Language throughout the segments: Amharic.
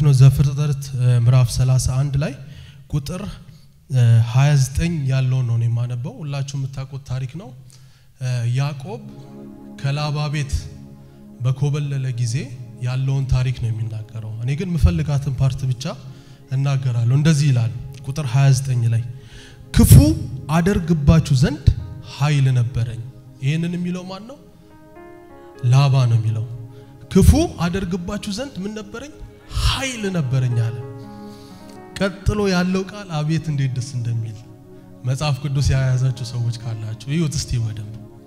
ነው ዘፍጥረት ምዕራፍ 31 ላይ ቁጥር 29 ያለውን ነው የማነበው። ሁላችሁ የምታውቁት ታሪክ ነው። ያዕቆብ ከላባ ቤት በኮበለለ ጊዜ ያለውን ታሪክ ነው የሚናገረው። እኔ ግን የምፈልጋትን ፓርት ብቻ እናገራለሁ። እንደዚህ ይላል ቁጥር 29 ላይ ክፉ አደርግባችሁ ዘንድ ኃይል ነበረኝ። ይህንን የሚለው ማን ነው? ላባ ነው የሚለው። ክፉ አደርግባችሁ ዘንድ ምን ነበረኝ? ኃይል ነበረኝ አለ። ቀጥሎ ያለው ቃል አቤት እንዴት ደስ እንደሚል መጽሐፍ ቅዱስ የያዛችሁ ሰዎች ካላችሁ ይሁት እስቲ በደንብ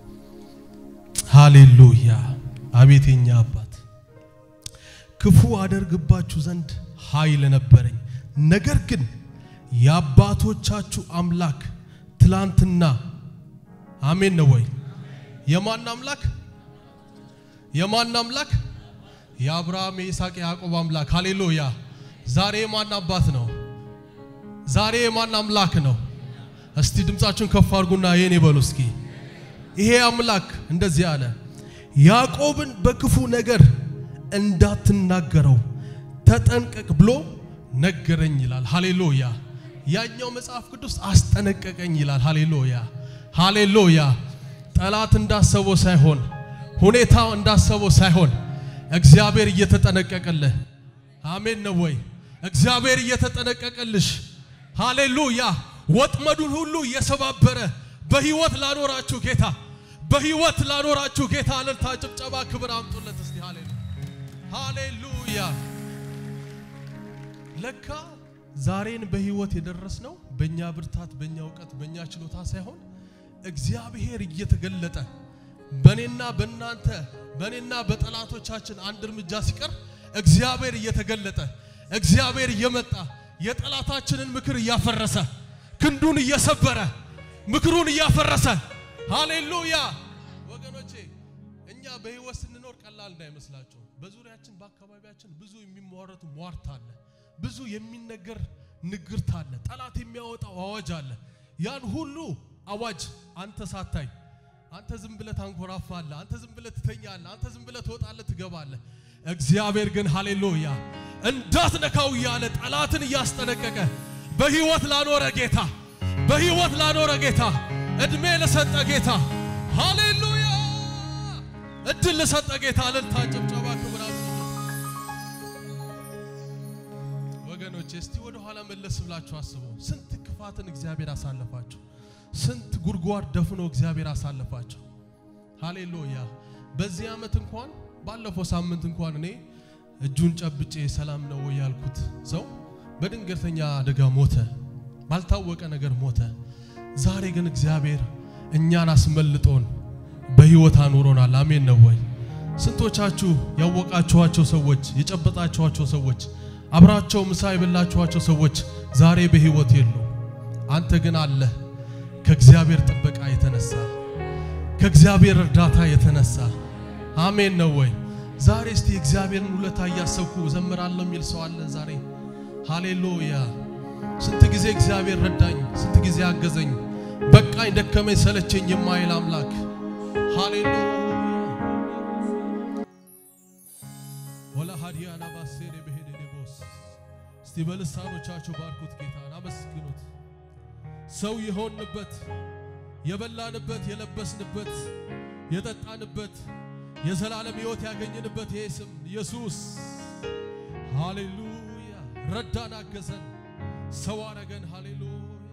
ሃሌሉያ። አቤት የኛ አባት ክፉ አደርግባችሁ ዘንድ ኃይል ነበረኝ፣ ነገር ግን የአባቶቻችሁ አምላክ ትላንትና አሜን ነው ወይ? የማን አምላክ? የማን አምላክ? የአብርሃም የይስሐቅ የያዕቆብ አምላክ ሃሌሉያ። ዛሬ የማን አባት ነው? ዛሬ የማን አምላክ ነው? እስቲ ድምጻችሁን ከፍ አድርጉና የኔ በሉ እስኪ። ይሄ አምላክ እንደዚህ አለ፣ ያዕቆብን በክፉ ነገር እንዳትናገረው ተጠንቀቅ ብሎ ነገረኝ ይላል። ሃሌሉያ። ያኛው መጽሐፍ ቅዱስ አስጠነቀቀኝ ይላል። ሃሌሉያ ሃሌሉያ። ጠላት እንዳሰበው ሳይሆን ሁኔታው እንዳሰበው ሳይሆን እግዚአብሔር እየተጠነቀቀልህ አሜን ነው ወይ? እግዚአብሔር እየተጠነቀቀልሽ ሃሌሉያ። ወጥመዱን ሁሉ እየሰባበረ በህይወት ላኖራችሁ ጌታ በህይወት ላኖራችሁ ጌታ እልልታ፣ ጭብጨባ፣ ክብር አምጡለት እስቲ ሃሌሉያ ሃሌሉያ። ለካ ዛሬን በህይወት የደረስነው በእኛ ብርታት፣ በእኛ እውቀት፣ በእኛ ችሎታ ሳይሆን እግዚአብሔር እየተገለጠ በኔና በእናንተ በኔና በጠላቶቻችን አንድ እርምጃ ሲቀር እግዚአብሔር እየተገለጠ እግዚአብሔር እየመጣ የጠላታችንን ምክር እያፈረሰ ክንዱን እየሰበረ ምክሩን እያፈረሰ ሃሌሉያ። ወገኖቼ እኛ በህይወት ስንኖር ቀላል እንዳይመስላችሁ። በዙሪያችን በአካባቢያችን ብዙ የሚሟረቱ ሟርት አለ። ብዙ የሚነገር ንግርት አለ። ጠላት የሚያወጣው አዋጅ አለ። ያን ሁሉ አዋጅ አንተ ሳታይ አንተ ዝም ብለህ ታንኮራፋለህ። አንተ ዝም ብለህ ትተኛለህ። አንተ ዝም ብለህ ትወጣለህ፣ ትገባለህ። እግዚአብሔር ግን ሃሌሉያ እንዳትነካው እያለ ጠላትን እያስጠነቀቀ በህይወት ላኖረ ጌታ በህይወት ላኖረ ጌታ እድሜ ለሰጠ ጌታ ሃሌሉያ እድል ለሰጠ ጌታ እልልታ፣ ጭብጨባ፣ ክብር ወገኖቼ እስቲ ወደ ኋላ መለስ ብላችሁ አስቡ። ስንት ክፋትን እግዚአብሔር አሳለፋችሁ። ስንት ጉድጓድ ደፍኖ እግዚአብሔር አሳለፋቸው። ሃሌሉያ። በዚህ ዓመት እንኳን ባለፈው ሳምንት እንኳን እኔ እጁን ጨብጬ ሰላም ነው ያልኩት ሰው በድንገተኛ አደጋ ሞተ፣ ባልታወቀ ነገር ሞተ። ዛሬ ግን እግዚአብሔር እኛን አስመልጦን በህይወት አኑሮናል። አሜን ነው ወይ? ስንቶቻችሁ ያወቃችኋቸው ሰዎች፣ የጨበጣችኋቸው ሰዎች፣ አብራቸው ምሳ የበላችኋቸው ሰዎች ዛሬ በህይወት የሉ። አንተ ግን አለህ። ከእግዚአብሔር ጥበቃ የተነሳ ከእግዚአብሔር እርዳታ የተነሳ አሜን ነው ወይ? ዛሬ እስቲ እግዚአብሔርን ውለታ እያሰብኩ ዘምራለሁ የሚል ሰው አለ ዛሬ? ሃሌሉያ። ስንት ጊዜ እግዚአብሔር ረዳኝ፣ ስንት ጊዜ አገዘኝ፣ በቃኝ፣ ደከመኝ፣ ሰለቸኝ የማይል አምላክ ሃሌሉያ። ወላ ሃዲያና ባሴደ በሄደ ቦስ እስቲ በልሳኖቻችሁ ባርኩት፣ ጌታን አመስግኑት። ሰው የሆንበት የበላንበት የለበስንበት የጠጣንበት የዘላለም ሕይወት ያገኘንበት ይሄ ስም ኢየሱስ ሃሌሉያ። ረዳን፣ አገዘን፣ ሰው አረገን። ሃሌሉያ።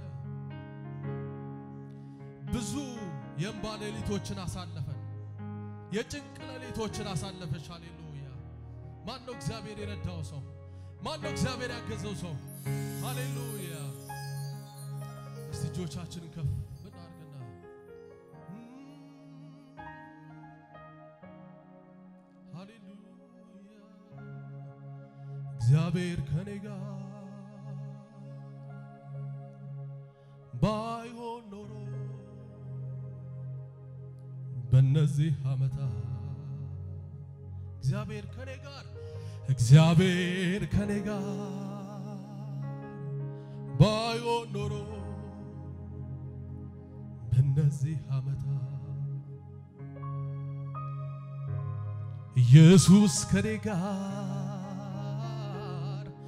ብዙ የእንባ ሌሊቶችን አሳለፈን፣ የጭንቅ ሌሊቶችን አሳለፈች። ሃሌሉያ። ማን ነው እግዚአብሔር የረዳው ሰው? ማን ነው እግዚአብሔር ያገዘው ሰው? ሃሌሉያ። እስቲ እጆቻችንን ከፍ እናድርግና ሃሌሉያ እግዚአብሔር ከኔ ጋር ባይሆን ኖሮ በእነዚህ ዓመታት እግዚአብሔር ከኔ ጋር እግዚአብሔር ከኔ ጋር ባይሆን ኖሮ በእነዚህ ዓመታት ኢየሱስ ከኔ ጋር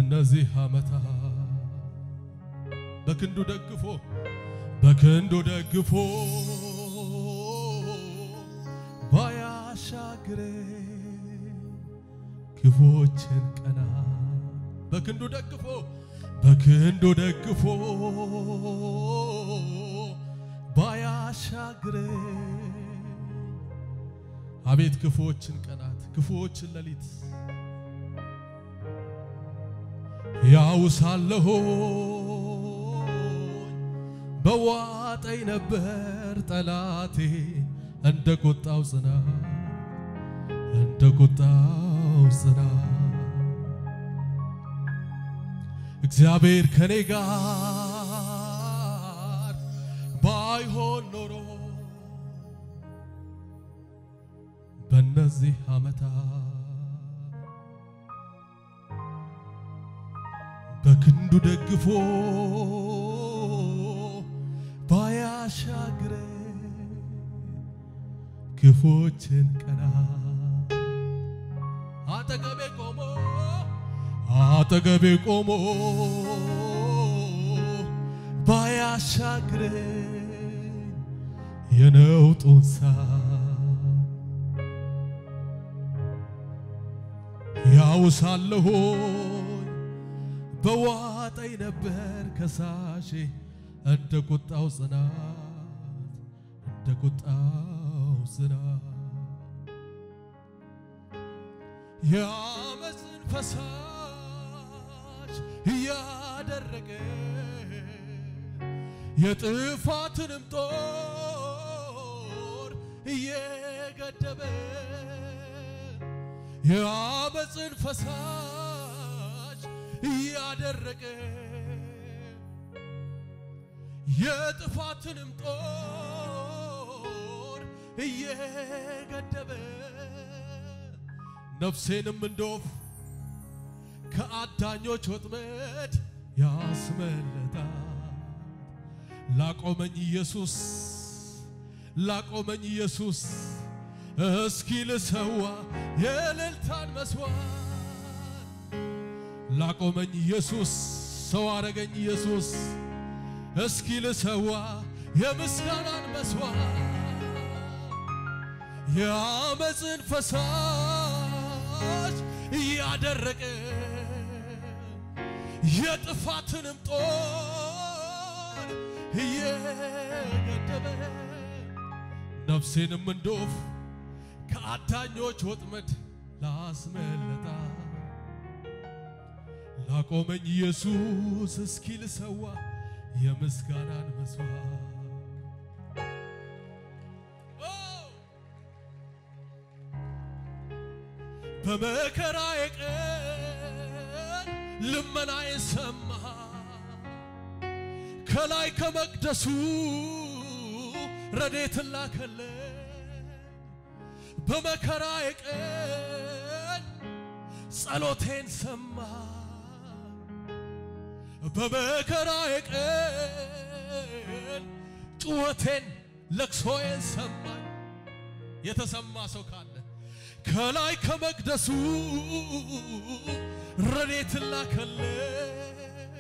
በእነዚህ ዓመታት በክንዱ ደግፎ በክንዱ ደግፎ ባያሻግሬ ክፎችን ቀና በክንዱ ደግፎ በክንዱ ደግፎ ባያሻግሬ አቤት ክፉዎችን ቀናት ክፉዎችን ሌሊት ያው ሳለሁ በዋጠኝ ነበር ጠላቴ እንደ ቁጣው ጽናት እንደ ቁጣው ጽናት እግዚአብሔር ከኔ ጋር ባይሆን ኖሮ በእነዚህ ዓመታት በክንዱ ደግፎ ባያሻግረ ክፎችን ቀና አጠገቤ ቆሞ አጠገቤ ቆሞ ባያሻግረ የነውጡን ያውሳለሁ በዋጠኝ ነበር ከሳሼ እንደ ቁጣው ጽናት እንደ ቁጣው ጽናት የአመፅን ፈሳሽ እያደረገ የጥፋትንም ጦር እየገደበ የአመፅን ፈሳሽ እያደረገ የጥፋትንም ጦር እየገደበ ነፍሴንም እንደ ወፍ ከአዳኞች ወጥመድ ያስመለጣል። ላቆመኝ ኢየሱስ ላቆመኝ ኢየሱስ እስኪ ልሰዋ የእልልታን መስዋዕት ላቆመኝ ኢየሱስ ሰው አረገኝ ኢየሱስ እስኪ ልሰዋ የምስጋናን መስዋዕት የአመፅን ፈሳሽ እያደረቀ የጥፋትንም ጦር እየገደበ ነፍሴንም እንደ ወፍ ከአዳኞች ወጥመድ ላስመለጣ ላቆመኝ ኢየሱስ እስኪ ልሰዋ የምስጋናን መስዋዕት በመከራዬ ቀን ልመናዬን ሰማ ከላይ ከመቅደሱ ረዴትን ላከልን በመከራዬ ቀን ጸሎቴን ሰማ በመከራዬ ቀን ጩኸቴን ለቅሶዬን ሰማኝ የተሰማ ሰው ካለ ከላይ ከመቅደሱ ረድኤትን ላከልን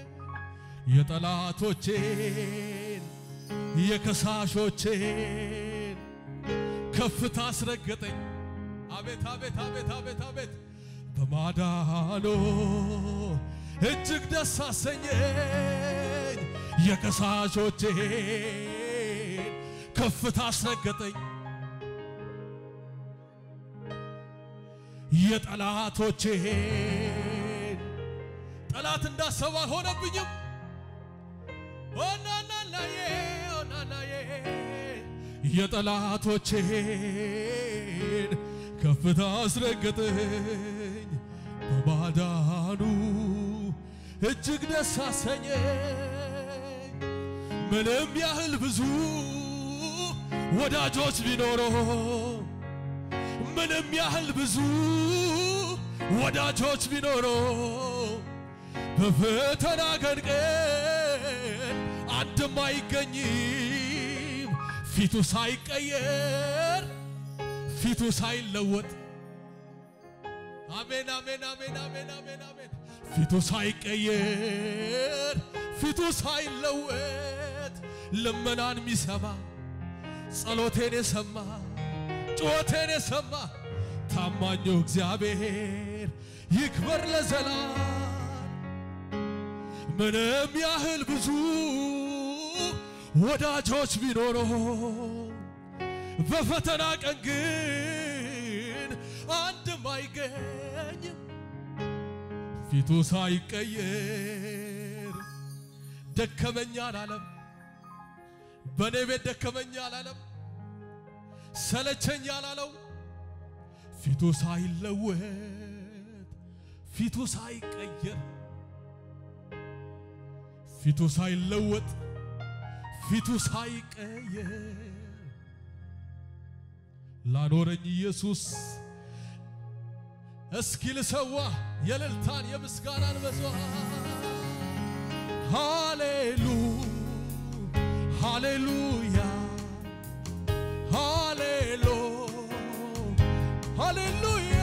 የጠላቶቼን የከሳሾቼን ከፍታ አስረገጠኝ። አቤት አቤት አቤት አቤት አቤት በማዳኖ እጅግ ደስ አሰኘኝ። የከሳሾቼን ከፍታ አስረገጠኝ። የጠላቶቼን ጠላት እንዳሰባ አልሆነብኝም። ኦናናናዬ ኦናናዬ የጠላቶቼን ከፍታ አስረገጠኝ። በማዳኑ እጅግ ደስ አሰኘኝ። ምንም ያህል ብዙ ወዳጆች ቢኖረው ምንም ያህል ብዙ ወዳጆች ቢኖሮ በፈተና ቀን ቀን አንድም አይገኝም ፊቱ ሳይቀየር ፊቱ ሳይለወጥ አሜን አሜን አሜን አሜን አሜን አሜን ፊቱ ሳይቀየር ፊቱ ሳይለወጥ ልመናን የሚሰማ ጸሎቴን የሰማ ጩኸቴን የሰማ ታማኙ እግዚአብሔር ይክበር ለዘላለም። ምንም ያህል ብዙ ወዳጆች ቢኖረው በፈተና ቀን ግን አንድም አይገኝም ፊቱ ሳይቀየር። ደከመኛ አላለም፣ በእኔ ቤት ደከመኛ አላለም፣ ሰለቸኝ አላለው። ፊቱ ሳይለወጥ ፊቱ ሳይቀየር ፊቱ ሳይለወጥ ፊቱ ሳይቀየር ላኖረኝ ኢየሱስ እስኪ ልሰዋ የእልልታን የምስጋናን መስዋዕት ሃሌሉ ሃሌሉያ ሃሌሉ ሃሌሉያ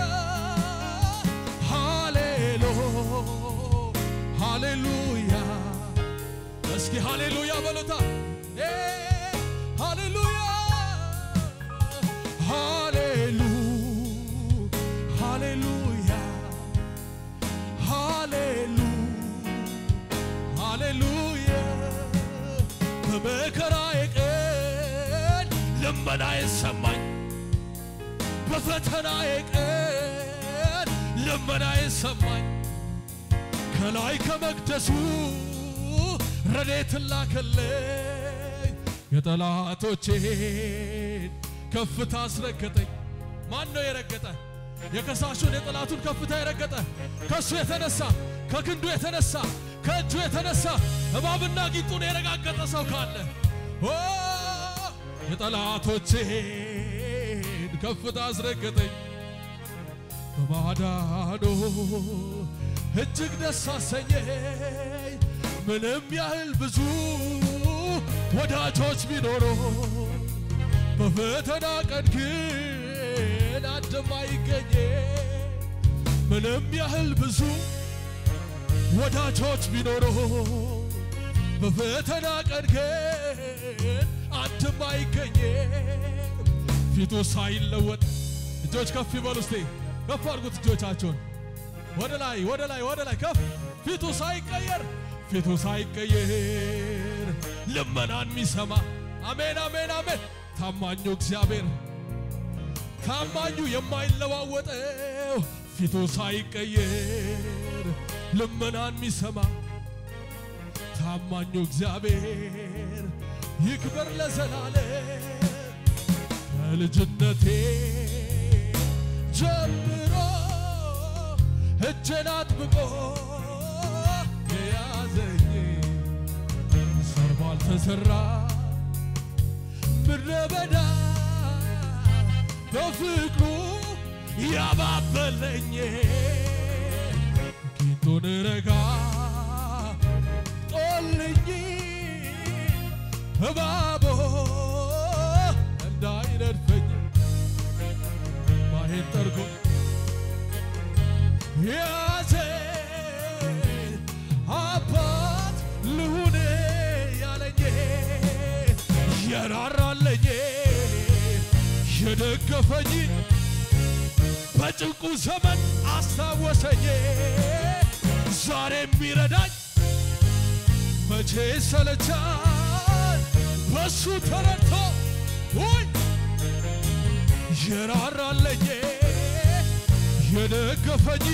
ሃሌሉ ሃሌሉያ እስኪ ሃሌሉያ በሉታ እ ሃሌሉያ ሃሌሉ ሃሌሉያ ሃሌሉ ሃሌሉያ በመከራዬ ቀን ልመናዬ ሰማኝ በፈተናዬ ቀን ልመናዬ ሰማኝ ከላይ ከመቅደሱ ረድኤትን ላከልኝ የጠላቶቼን ከፍታ አስረገጠኝ። ማን ነው የረገጠ? የከሳሹን የጠላቱን ከፍታ የረገጠ ከእሱ የተነሳ ከክንዱ የተነሳ ከእጁ የተነሳ እባብና ጊንጡን የረጋገጠ ሰው ካለ ኦ የጠላቶቼን ከፍታ አስረገጠኝ በማዳኑ እጅግ ደስ አሰኘኝ። ምንም ያህል ብዙ ወዳጆች ቢኖሩ በፈተና ቀን ግን አንድም አይገኝ። ምንም ያህል ብዙ ወዳጆች ቢኖሩ በፈተና ቀን ግን አንድም አይገኝ። ፊቱ ሳይለወጥ እጆች ከፍ ይበሉ እስቲ ከፍ አድርጉት እጆቻቸውን ወደ ላይ ወደ ላይ ወደ ላይ ከፍ ፊቱ ሳይቀየር ፊቱ ሳይቀየር ልመናን የሚሰማ አሜን አሜን አሜን ታማኙ እግዚአብሔር ታማኙ የማይለዋወጠው ፊቱ ሳይቀየር ልመናን የሚሰማ ታማኙ እግዚአብሔር ይክበር ለዘላለም ከልጅነቴ ጀምሮ እጄን አጥብቆ የያዘኝ ዘር ባልተዘራ ምድረ በዳ በፍቅሩ ያባበለኝ ጊንጡን ረጋ ጦልኝ እባቦ እንዳይነድፈኝ ማሄን ጠርጎ ያዘ አባት ልሁን ያለኝ የራራለኝ የደገፈኝ በጭንቁ ዘመን አስታወሰኝ ዛሬ የሚረዳኝ መቼ ሰለቻል በሱ ተረድቶ ውይ የራራለኝ የደገፈኝ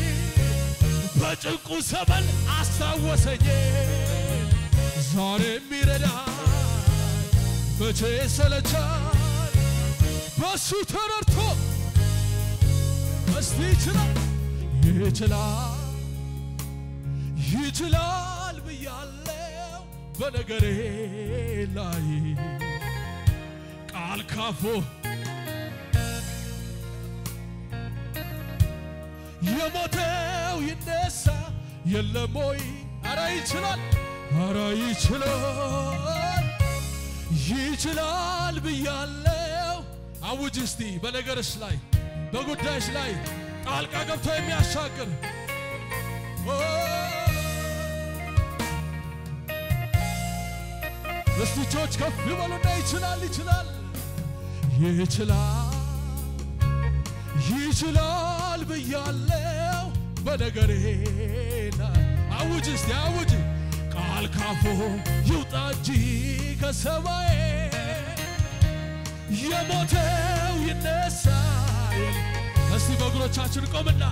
በጭንቁ ዘመን አስታወሰኝ ዛሬ የሚረዳ መቼ ሰለቻል በሱ ተረድቶ እስቲ ይችላል ይችላል ይችላል ብያለው በነገሬ ላይ ቃል ካፎ የሞተው ይነሳ የለም ወይ? አረ ይችላል፣ አረ ይችላል፣ ይችላል ብያለው። አውጅ እስቲ በነገርሽ ላይ በጉዳይሽ ላይ ጣልቃ ገብቶ የሚያሻግር እስቲ እጆች ከፍ ይበሉና ይችላል ይችላል ይችላል ይችላል ብያለው በነገሬ ላይ አውጅ እስቲ አውጅ ቃል ካፎ ይውጣ እንጂ ከሰማዬ የሞተው ይነሳል። እስቲ በእግሮቻችን ቆምና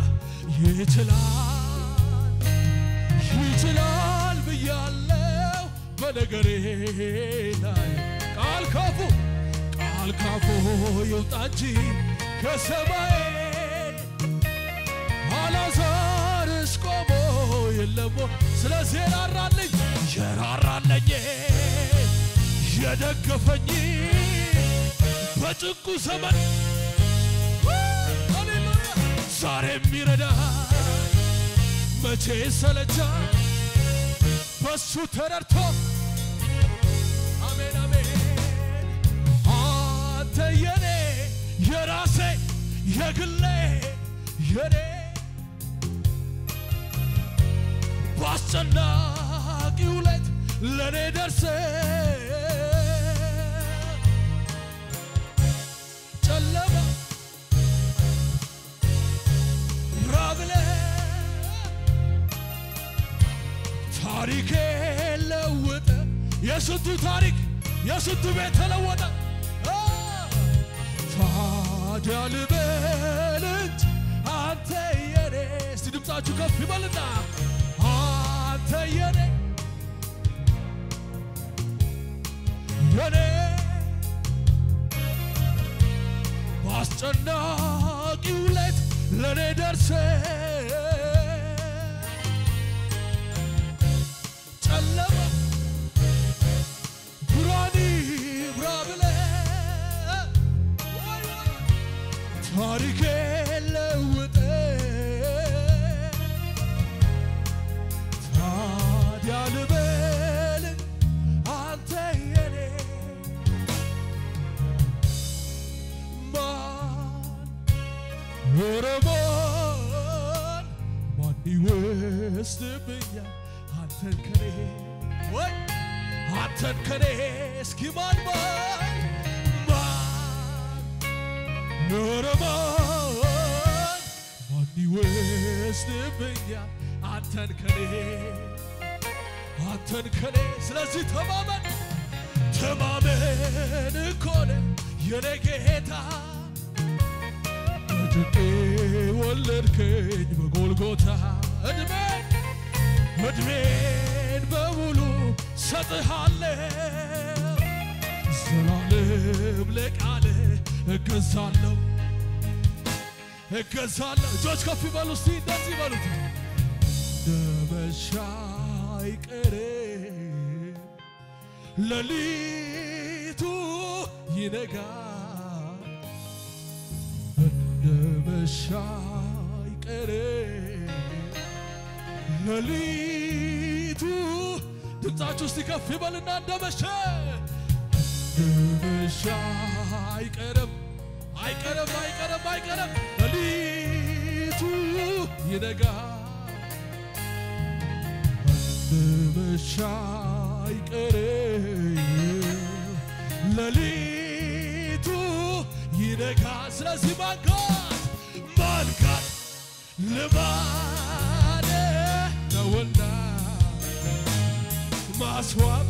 ይችላል ይችላል ብያለው በነገሬ ላይ ቃል ካፉ ቃል ካፉ ይውጣ እንጂ ከሰማይ አላዛርስ ቆሞ የለሞ ስለዚህ የራራልኝ የራራለኝ የደገፈኝ በጭንቁ ዘመን ሃሌሉያ ዛሬ የሚረዳ መቼ ሰለቻ በሱ ተረድቶ አሜን አሜን አንተ የኔ የራሴ የግሌ የኔ በአስጨናቂው ሌት ለእኔ ደርሰ ጨለማ ራብለ ታሪኬ ለወጠ የስንቱ ታሪክ የስንቱ ቤት ተለወጠ አ! ታዲያ ልበል እንጂ አንተ የኔ እስቲ ድምፃችሁ ከፍ ይበልና አንተ የኔ የኔ በአስጨናቂው ሌት ለእኔ ደርሰ ጨለማ ብርሃን ይብራ ብለህ ታሪኬ ለውጠ ታዲያ ልበል አንተ የኔ ማን ኧረ ማን ማን ይወስድብኛል አንተን ከኔ ወይ አንተን ከኔ እስኪ ማን ማን ማን ኧረ ማን ማን ይወስድብኛል አንተን ከኔ አንተን ከኔ ስለዚህ ተማመን ተማመን እኮ ነው የኔ ጌታ በጭንቄ ወለድከኝ በጎልጎታ እድሜ እድሜን በሙሉ ሰጥሃለሁ ዘላለም ለቃል እገዛለሁ እገዛለሁ። እጆች ከፍ ይበሉ እስቲ እንደዚህ በሉት። ደመሻ አይቀርም ሌሊቱ ይነጋል እንደ መሻ አይቀርም ሌሊቱ ድምፃችሁ እስቲ ከፍ ይበልና እንደ መሸ እንደ መሻ አይቀርም አይቀርም አይቀርም አይቀርም ሌሊቱ ይነጋል እንደ መሻ አይቀርም ሌሊቱ ይነጋል ስለዚህ ማንጋት ማንጋት ልማደ ነውና ማስዋብ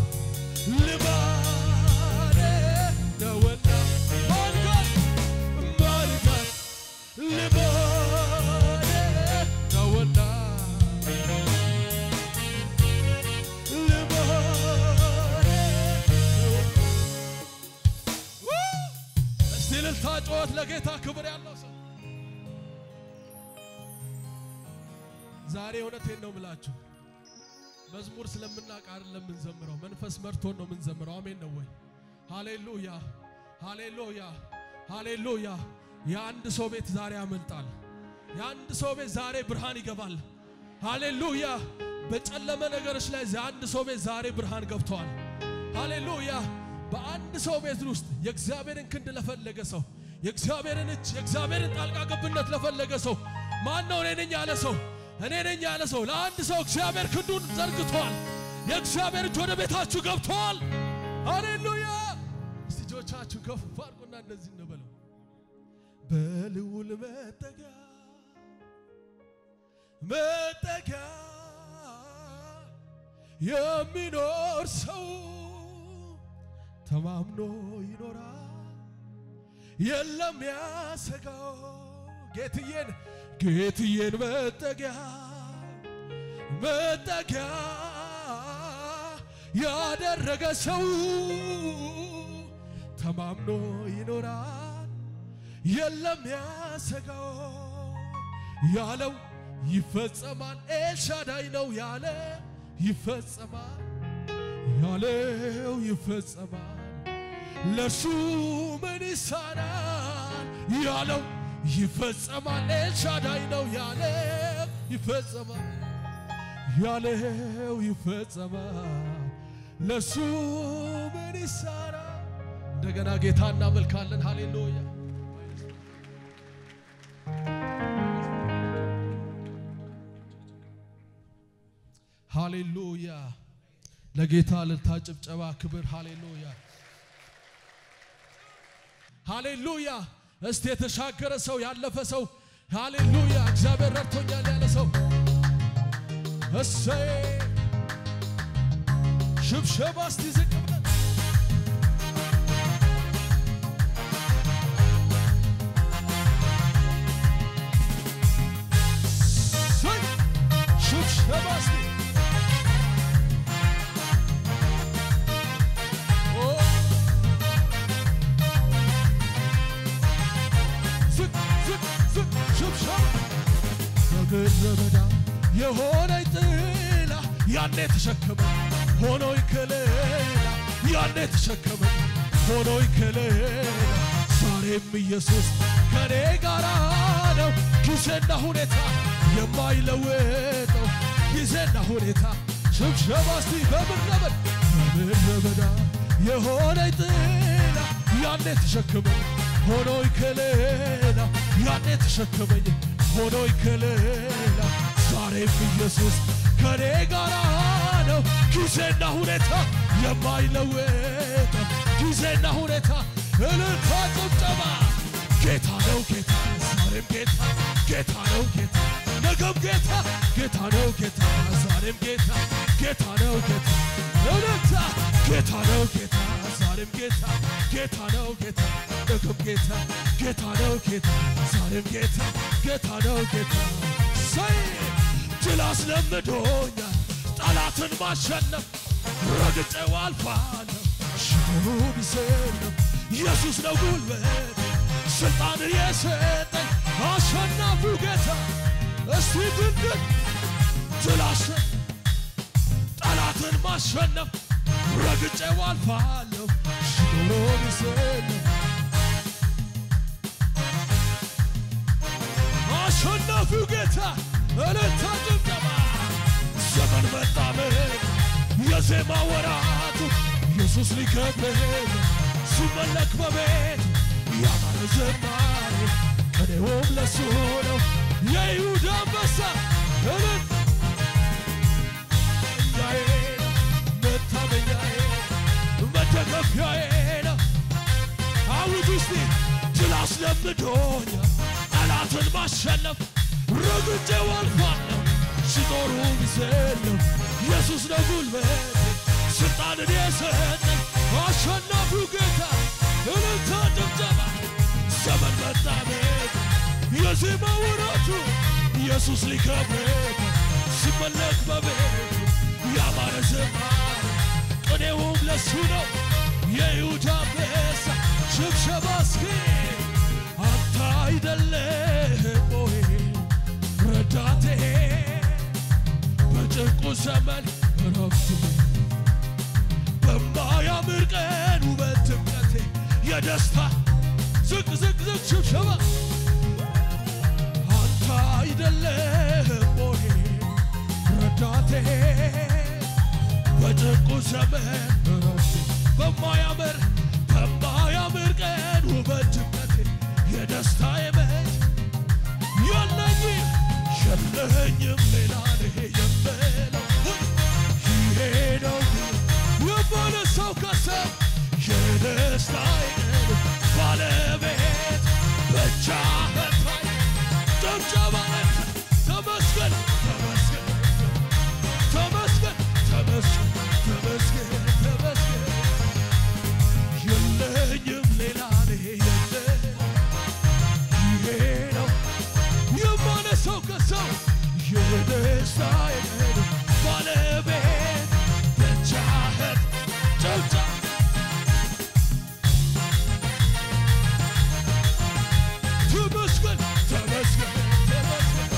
ልማደ ነውና ማንጋት ማንጋት ልማደ ነውና ልማደ እስቲ እልልታ ጩኸት ለጌታ ክብር ያለው ሰው ዛሬ እውነቴን ነው ምላችሁ መዝሙር ስለምናውቅ አይደለም የምንዘምረው፣ መንፈስ መርቶን ነው የምንዘምረው። አሜን ነው ወይ? ሃሌሉያ ሃሌሉያ ሃሌሉያ። የአንድ ሰው ቤት ዛሬ ያመልጣል። የአንድ ሰው ቤት ዛሬ ብርሃን ይገባል። ሃሌሉያ። በጨለመ ነገሮች ላይ የአንድ ሰው ቤት ዛሬ ብርሃን ገብተዋል። ሃሌሉያ። በአንድ ሰው ቤት ውስጥ የእግዚአብሔርን ክንድ ለፈለገ ሰው፣ የእግዚአብሔርን እጅ፣ የእግዚአብሔርን ጣልቃ ገብነት ለፈለገ ሰው ማን ነው እኔ ነኝ ያለ ሰው እኔ ነኝ ያለ ሰው ለአንድ ሰው እግዚአብሔር ክንዱን ዘርግቷል። የእግዚአብሔር እጅ ወደ ቤታችሁ ገብቷል። ሃሌሉያ! እስቲ እጆቻችሁ ከፍ አድርጉና እንደዚህ እንበለው። በልዑል መጠጊያ መጠጊያ የሚኖር ሰው ተማምኖ ይኖራል፣ የለም ያሰጋው። ጌትዬን ጌትዬን መጠጊያ መጠጊያ ያደረገ ሰው ተማምኖ ይኖራል፣ የለም ያሰጋው። ያለው ይፈጸማል። ኤልሻዳይ ነው ያለ ይፈጸማል ያለው ይፈጸማል። ለሱ ምን ይሳናል? ያለው ይፈጸማል። ኤልሻዳይ ነው ያለው ይፈጸማል ያለው ይፈጸማል። ለሱ ምን ይሳናል? እንደገና ጌታ እናመልካለን። ሃሌሉያ ሃሌሉያ ለጌታ ልልታ ጭብጨባ ክብር ሃሌሉያ ሃሌሉያ። እስቲ የተሻገረ ሰው ያለፈ ሰው ሃሌሉያ እግዚአብሔር ረድቶኛል ያለ ሰው እሰይ ሽብሸባ እስቲ ዝቅ ብለን እሰይ ሽብሸባ እስቲ ኦ ዝቅ ዝቅ ዝቅ ሽብሸባ በምድረ በዳ የሆነኝ ጥላ ያኔ ተሸከመ ሆኖኝ ከለላ ያኔ ተሸከመ ሆኖኝ ከለላ ዛሬም ኢየሱስ ከኔ ጋራ ነው። ጊዜና ሁኔታ የማይለወጠው ጊዜና ሁኔታ ሽብሸባ እስቲ በምድረ በዳ በምድረ በዳ የሆነኝ ጥላ ያኔ ተሸከመኝ ሆኖኝ ከለላ ያኔ ተሸከመኝ ሆኖኝ ከለላ ዛሬም ኢየሱስ ከኔ ጋራ ነው። ጊዜና ሁኔታ የማይለወጠው ጊዜና ሁኔታ እልልታ ጭብጨባ ጌታ ነው ጌታ ዛሬም ጌታ ጌታ ነው ጌታ ነገም ጌታ ጌታ ነው ጌታ ዛሬም ጌታ ጌታ ነው ጌታ እልልታ ጌታ ነው ጌታ ዛሬም ጌታ ጌታ ነው ጌታ ነገም ጌታ ጌታ ነው ጌታ ዛሬም ጌታ ጌታ ነው ጌታ ሰይ ድል አስለምዶኛል ጠላትን ማሸነፍ ረግጬው አልፋለሁ ሽሩ ቢሰለም ኢየሱስ ነው ጉልበት ስልጣን የሰጠኝ አሸናፊው ጌታ እስቲ ድንድን ድል አሸ- ጠላትን ማሸነፍ ረግጬው አልፋለሁ ሽሮ ቢሰለም አሸናፊው ጌታ እልልታ ጭብጨባ ዘመን መጣመን የዜማ ወራቱ ኢየሱስ ሊከብር ሲመለክ በቤት ያማረ ዘማሪ ቅኔውም ለሱ ነው የይሁዳ አንበሳ እልል እኛዬ ነው መታመኛዬ መደገፊያዬ ነው አውጅ እስቲ ድል አስለምዶኛል ጠላትን ማሸነፍ ረግጬው አልፋለሁ ሲጦሩ ቢሰለም ኢየሱስ ነው ጉልበት ስልጣንን የሰጠኝ አሸናፊው ጌታ እልልታ ጭብጨባ ዘመን መጣ ቤት የዜማ ወራቱ ኢየሱስ ሊከብር ሲመለክ በቤቱ ያማረ ዘማሪ ቅኔውም ለሱ ነው የይሁዳ አንበሳ ሽብሸባ እስኪ አንተ አይደለህም ወይ ረዳቴ በጭንቁ ዘመን ረፍት በማያምር ቀን ውበት ድምቀቴ የደስታ ዝቅ ዝቅ ዝቅ ሽብሸባ አንተ አይደለህም ወይ ረዳቴ በጭንቁ ዘመን ረፍቴ በማያምር በማያምር ቀን ውበት ድምቀቴ የደስታ የመት የለኝም የለኝም የማነሳው ከሰው የደስታዬ ባለቤት ብቻህን ታይ ጭብጨባ ተመስገን ተመስገን ተመስገን ተመስገን ተመስገን ተመስገን የለኝም ሌላ የለ ይሄ ነው የማነሳው ከሰው የደስታዬ ባለቤት ብቻህን ጭብጨባ ተመስገን ተመስገን ተመስገን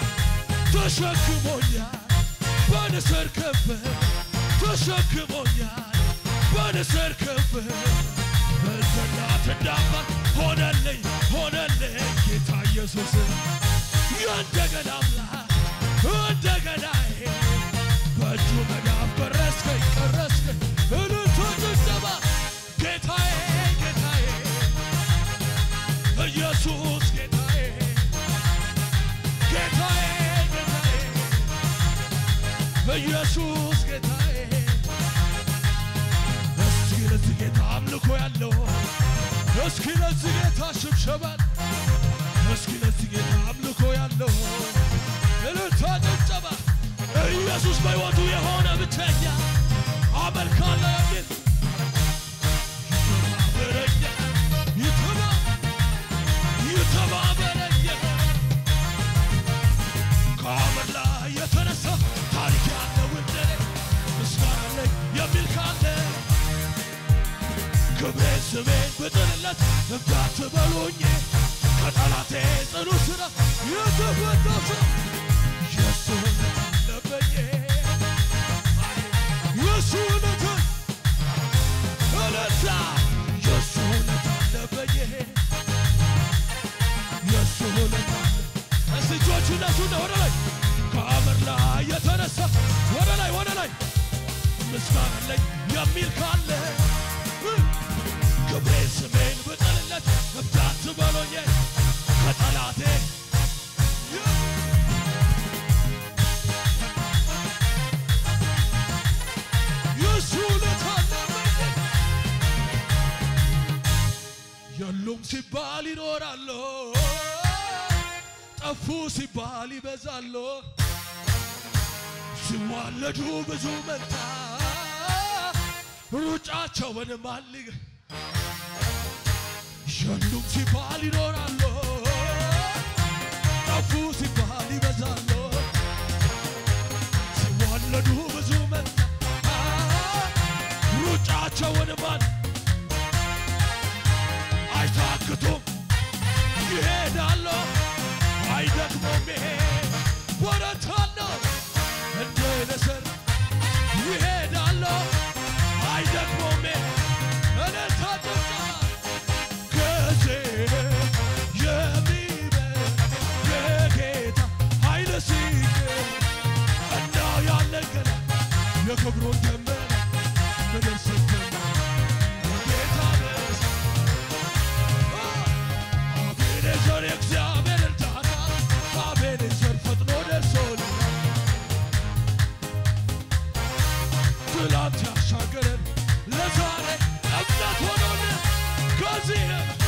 ተሸክሞኛል በንስር ክንፍ ተሸክሞኛል በንስር ክንፍ እንደ እናት እንደ አባት ሆነልኝ ሆነልኝ ጌታ ኢየሱስ የእንደገና አምላክ እንደገናዬ በእጁ መዳፍ ቀረስከኝ ቀረስከኝ እልልታ ጭብጨባ ጌታዬ ጌታዬ ኢየሱስ ጌታዬ ጌታዬ ጌታዬ ኢየሱስ ጌታዬ እስኪ ለዚህ ጌታ አምልኮ ያለው እስኪ ለዚህ ጌታ ሽብሸባል እስኪ ለዚህ ጌታ አምልኮ ያለው እልልታ ጭብጨባ ኢየሱስ በሕይወቱ የሆነ ብቸኛ አመልካለሁ የሚል ይተባበረኛ ይተባ ይተባበረኛ ከአመድ ላይ የተነሳ ታሪክ ያለው እንደኔ ምስጋና አለኝ የሚል ካለ ክብሬን ስሜን ብጥልለት እንዳትበሉኝ ከጠላቴ ጽኑ ስራ የተፈታው ሰው የሱ እውነት አለበኝ የሱ እውነት እውነታ የሱ እውነት አለበኝ የሱ እውነት አለ እስቲ እጆቹ እነሱና ወደ ላይ ከአመድ ላይ የተነሳ ወደ ላይ ወደ ላይ ምስጋና አለኝ የሚል ካለ ክብሬን ስሜን ብጥልለት እብዳት በሎኝ ከጠላቴ የሱ ውለታ አለብኝ የሉም ሲባል ይኖራሉ፣ ጠፉ ሲባል ይበዛሉ። ሲዋለዱ ብዙ መንታ ሩጫቸውን ማልግ የሉም ሲባል ይኖራሉ፣ ጠፉ ሲባል ይበዛሉ። ሲዋለዱ ብዙ መንታ ሩጫቸውን ማል አይታክቱም ይሄዳሉ አይደክሙም ይሄ ወረታለ እንደ ንስር ይሄዳሉ አይደክሙም እልልታ ጭብጨባ ከዚህ የሚበልጥ የጌታ ኃይል ሲገኝ እና ያለን ገና የክብሩን ደመና ምድር ስትሞላ ጌታ ደስ አቤኔዘር የእግዚአብሔር እርዳታ አቤኔዘር ፈጥኖ ደርሶልናል። ትላንት ያሻገረን ለዛሬ እምነት ሆኖልን ከዚህም